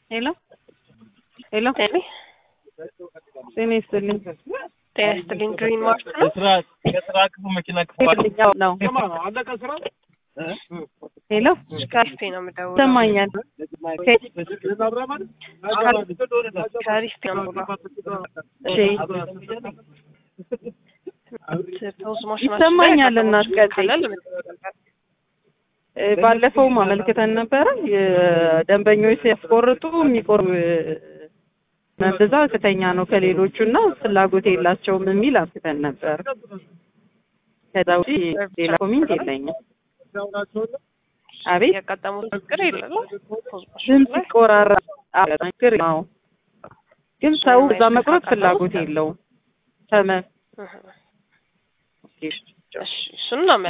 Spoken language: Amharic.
ሄሎ ሄሎ ጤና ጤና ይስጥልኝ። ጤና ይስጥልኝ። ግሪን ማርት ነው። ከስራ ከስራ ክፉ መኪና ክፉ ያው ነው። ሄሎ ከሪስቴ ነው የምደውለው። ይሰማኛል። ከሪስቴ ነው የምደውለው። እሺ ፖዝ ማሽናችን ይሰማኛል ላይ እናት ቀጥይ። ካለ ለመጠቀም እ፣ ባለፈውም አመልክተን ነበረ የደንበኞች ሲያስቆርጡ የሚቆር ብዛት ከፍተኛ ነው ከሌሎቹ እና ፍላጎት የላቸውም የሚል አስክተን ነበር። ከዛ ውጪ ሌላ ኮሜንት የለኝም። አቤት ያጋጠሙት ችግር የለም። ፖዝ ማሽን ድምፅ ላይ ይቆራራ ችግር ነው፣ ግን ሰው እዛ መቁረጥ ፍላጎት የለውም። ተመ እህ፣ እሺ እሱን ነው